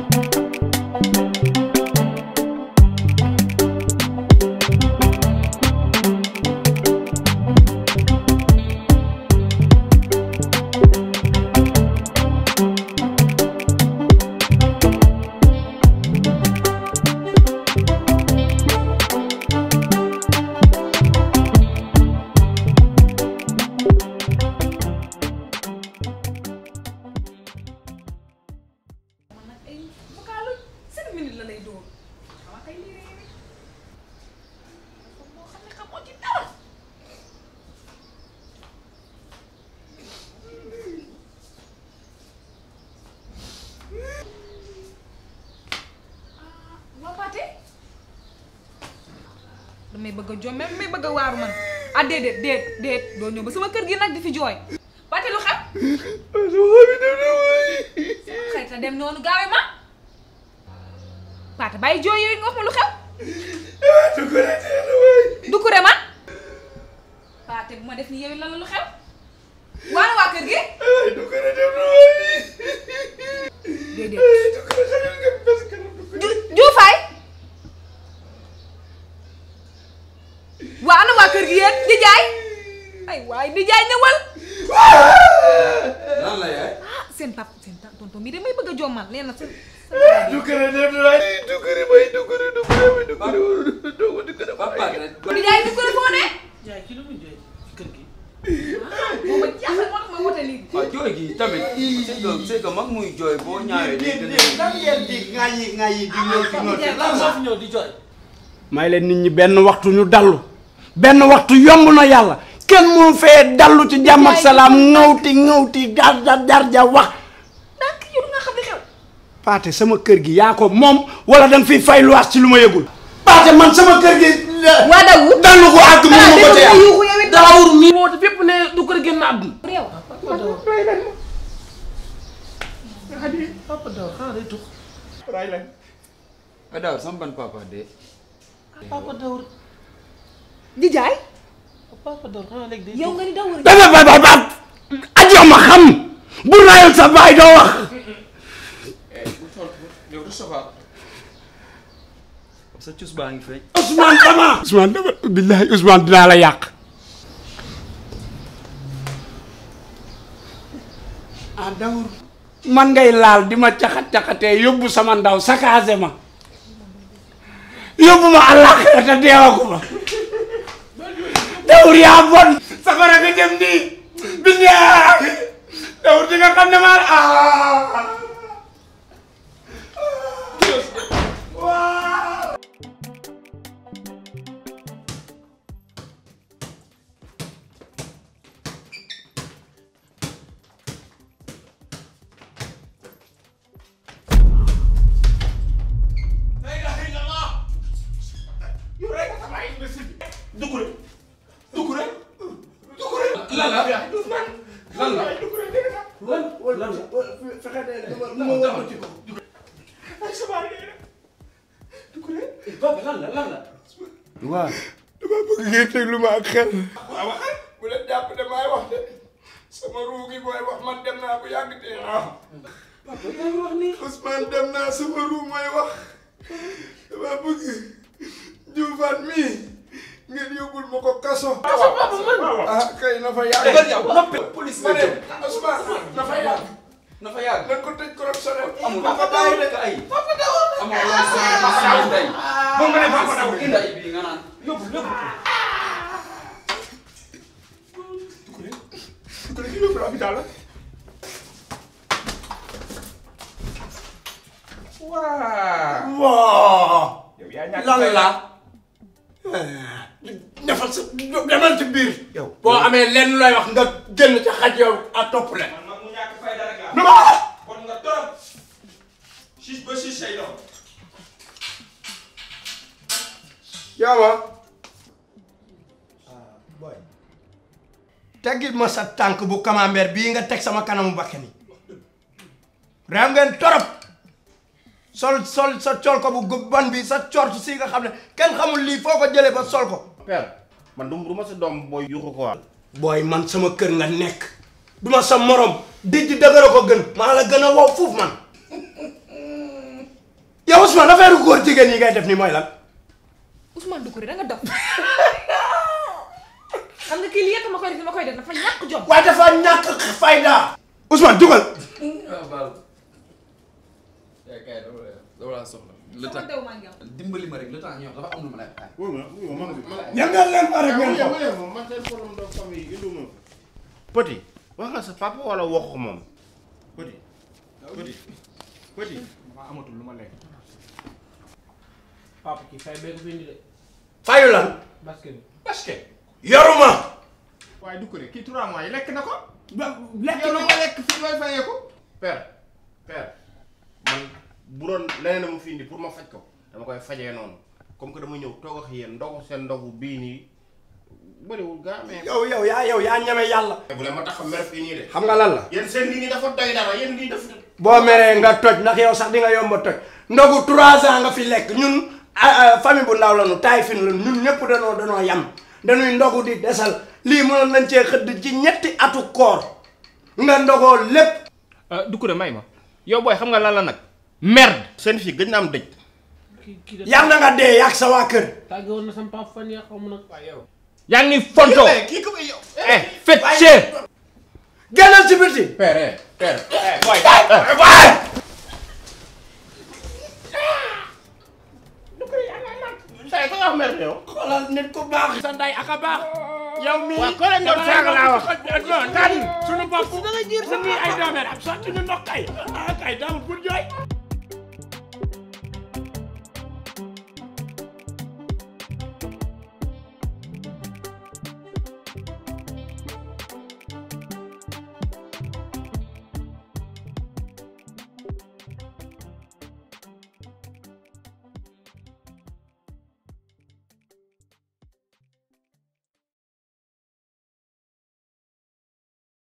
man nag ay vocalu cinq minutes la lay dóor xamaa kay lii réew mi boo xam ne xamoo ci dara waa Pathé damay bëgg a jom même may bëgg a waaru man ah déedéet déet déet doo ñëw ba sama kër gi nag di fi jooy Pathé lu xew xëy na dem noonu gaawe ma Pathé bàyyi jooy yooyu nga wax ma lu xew Doucouré man Pathé bu ma def ni yow lan la lu xew waana waa kër gi déedéet ju juufaay waa ana waa kër gi yéen di jaay ay waay di jaay ñëwal lan la yaay. ah seen pap seen ta- tonton mi damay bëgg a jommal nee na sa Doucouré dem na waay Doucouré bay Doucouré Doucouré bay Doucouré Doucouré Doucouré papa rek. di jaay Doucouré foo ne jaay ki lu muy jooy ci kër gi. moom ma jaaxal moo tax ma wote lii waaw jooy gi tamit. c'est que c'est que mag muy jooy boo ñaawee. day gën a lan ngeen di ŋayi ŋayi di ñëw di ñëw jaay lan lan la soo fi ñëw di jooy. may leen nit ñi benn waxtu ñu dallu benn waxtu yomb na yàlla kenn moo fee dallu ci jàmm ak salaam ŋawti ŋawti jar jar jar ja wax donc yow nga xam li xew Pathé sama kër gi yaa ko moom wala danga fiy fay luwaas ci lu ma yëgul Pathé man sama kër gi waa dawu dallu ko àgg mu ma ko ci am yuuxu yow it Daawur mi woote fépp ne du kër génn àdduna. réew Papa Daawur xanaa day tux. ah daaw sama ban papa de. Papa Daawur di jaay Papa Daawur xanaa léegi day yow tux. nga ni daw ba ba ba ba ajo ma xam bu rayul sa baay doo wax yow du soxal. sa cus baa ngi feeñ. Ousmane dama Ousmane dama billahi Ousmane dinaa la yàq ah dawur man ngay laal di ma caxat-caxatee yóbbu sama ndaw sakaase ma yóbbu ma àllaaxira te deewagu ma dawur yaa bon safara nga jëm nii billahi dawur di nga xam ne maa ah Doucouré Doucouré Doucouré lan la lan la. lan fexe de nu ma wëlbati ko ay sa baay dee na Doucouré Papa lan la lan la. waaw. dama bëgg ngeen déglu ma ak xel waaw waxal bu leen jàpp de maay wax de sama ruu gi mooy wax man dem naa bu yàgg de ah Papa yaa ngi wax nii. Ousmane dem naa sama ruu mooy wax dama bëgg Dioufane mii ngeen yóbbul ma ko kaso. ah kay na fa yàgg. dëgg yow noppi. police ma la ne jëm. Ousmane na fa yàgg. na fa yàgg. nañ ko tëj correctionnel. amul Papa papa Daouda. rek ay. papa Daouda. amoo loolu sama sama ndey. moom nga ne Papa Daouda. ndey bi nga naan. yóbbu yóbbu. ku ne ki yóbbu hôpital la. waaw. waaw yow yaa ñàkk lan la. defal sa demal ci biir yow boo amee lenn looy wax nga génn ci xaj yow a topp leen man mag mu ñàkk fayda rek lu ma wax bon nga trop. siis ba siis say doom. yaama boy teggil ma sa tànk bu camembert bii nga teg sama kanamu bakke ni réew ngeen torop sol sol sa col ko bu gubban bi sa cort si nga xam ne kenn xamul lii foo ko jëlee ba sol ko père man du du ma sa doom booy yuxu ko waal booy man sama kër nga nekk duma sa morom dijj dëgëra ko gën maa la gën a wow fuuf man góor jigéen yi ngay def ni mooy lan Ousmane Doucouré da nga dof xam nga kii li yëpp ma koy def ma koy def dafa ñàkk jom waaye dafa ñàkk fayda Ousmane jugal waaw baal kay kay dama la dama laa soxla le sama temps dew maa ngi am dimbali ma rek le temps ñëw dafa am lu ma lay xaar wuy ma wuy ma man man ñangal leen ma rek ngeen ko man man seen problème de famille indi ma petit wax nga sa papa wala wax ko moom petit petit petit maa amatul lu ma lekk papa kii fay bee ko fi indi de fayu lan basket bi parce que yoruma waaye du ko de kii trois mois yi lekk na ko lekk yow la nga lekk fii looy fayee ko père père man bu doon leneen a mu fi indi pour ma faj ko dama koy fajee noonu comme que dama ñëw toog ak yéen ndogu seen ndogu bii nii bëriwul gaa mais yow yow yaa yow yaa ñeme yàlla bu leen ma tax a mer fii nii de xam nga lan la yéen seen lii nii dafa doy dara yéen lii dafa boo meree nga toj ndax yow sax di nga yomba toj ndogu trois ans nga fi lekk ñun ah, ah, famille bu ndaw la nu taay fin la ñun ñëpp danoo danoo yam dañuy ndogu di desal lii mënoon nañ cee xëdd ci ñetti atu koor nga ndogoo lépp Doucouré may ma yow booy xam nga lan la nag merde seen fii gëj na am dëj kii kii de yàlla na nga dee yàgg sa waa kër tàgge woon na sama papa fan yaa xaw ma nag yaa ngi ni fonto kii ko yow eh fecce génnal ci biti père père waay say ko wax mer yow xoolal nit ku baax sa nday aka baax yow mii waaw ko leen doon saaga laa wax non tan suñu bopp da nga jiir sa nii ay doomeer am sotti ñu ndox kay ah kay daamul bul jooy